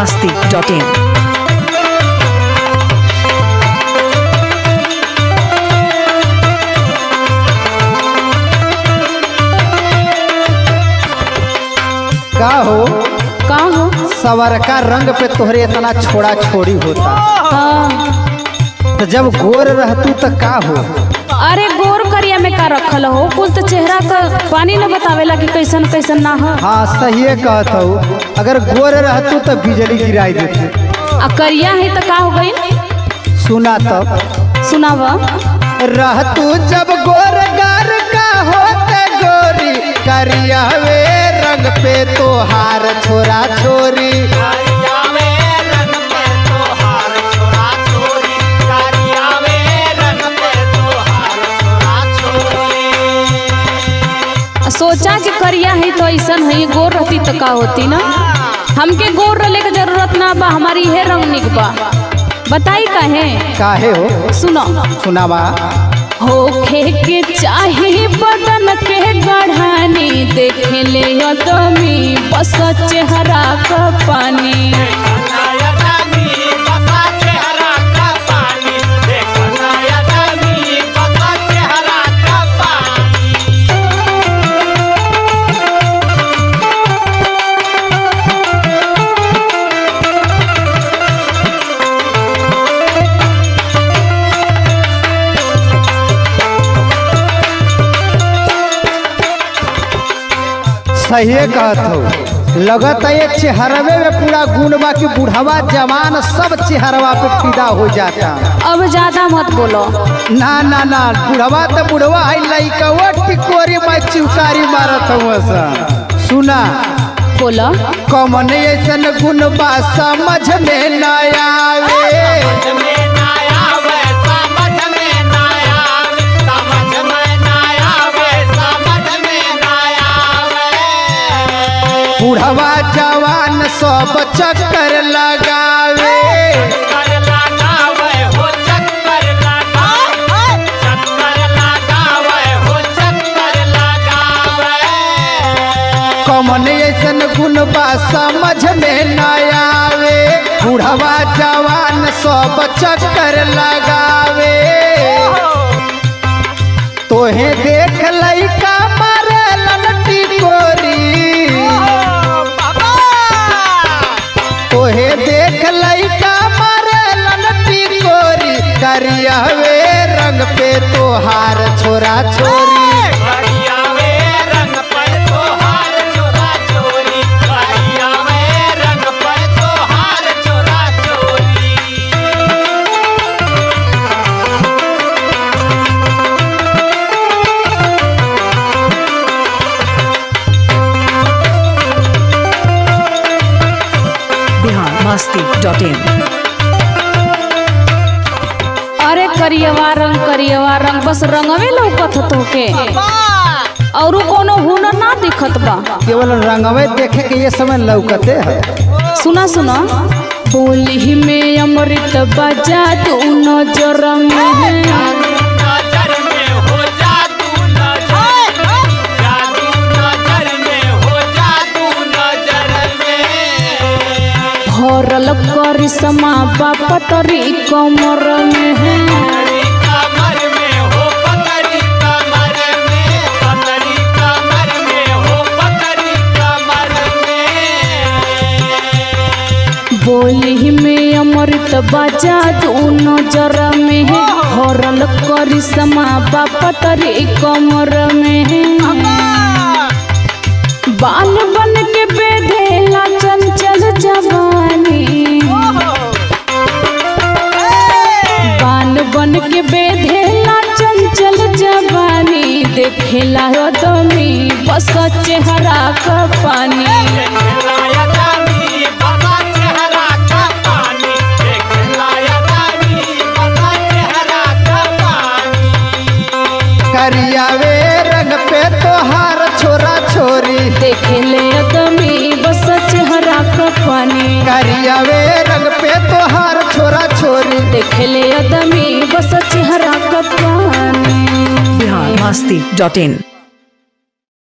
masti.in. का हो का हो सवरका रंग पे तोहरे इतना छोड़ा छोड़ी होता हाँ तो जब गोर रहतू तो का हो अरे गोर करिया में का रखल हो कुल तो चेहरा तो पानी न बतावेला कि कैसन कैसन ना हो हाँ सही कहत हो अगर गोर रहतू तो बिजली गिराई देती आ करिया है तो का हो गई सुना तब सुनाव रहतू जब गोर गार का होते गोरी करिया वे रंग पे तोहार छोरा छोरी आ सोचा कि करिया है तो ऐसन है गोर रहती तो का होती ना हमके गोर रहले के जरूरत ना बा हमारी इहे रंग निक बा बताई काहे काहे हो सुनो सुनावा होखे के चाहे बदन के गढ़ानी देखे ले अदमी बस चेहरा का पानी सही कहत हो लगत है ये चेहरवे में पूरा गुण बा कि बुढ़वा जवान सब चेहरवा पे फिदा हो जाता अब ज्यादा मत बोलो ना ना ना बुढ़वा तो बुढ़वा है लइका वो टिकोरी में चिवकारी मारत हुआ सा सुना बोलो कमन ऐसन गुण बा समझ में न आवे बुढ़वा जवान सब चक्कर लगावे कमन ऐसन गुण बा समझ में न आवे बुढ़वा जवान सब चक्कर लगावे तोहे देख लइका मारे ललटी गोरी तोहे देख लइका मारे ललटी गोरी करियावे रंग पे तोहार छोरा छोरी Bihar masti.in. अरे करियवा रंग करियवा रंग बस रंगवे लौकत हो तोके और कोनो हुनर ना दिखत बा केवल रंगवे देखे के ये समय लौकते है सुना सुना बोली में अमृत बजा तू नजर में भरल करिश्मा बापतरी कमर में है बोली में अमृत बजा तू नजर में है भरल करिश्मा बापतरी कमर में है बाल बन के बेधेला चंचल जवानी बाल बन के बेधेला चंचल जवानी देखेला दमी बस चेहरा का पानी करियावे रंग पे तोहार छोरा छोरी देखेले दमी बस चेहरा का पानी करियावे रंग पे तोहार छोरा छोरी देखेले दमी बस चेहरा का पानी Bihar masti.in.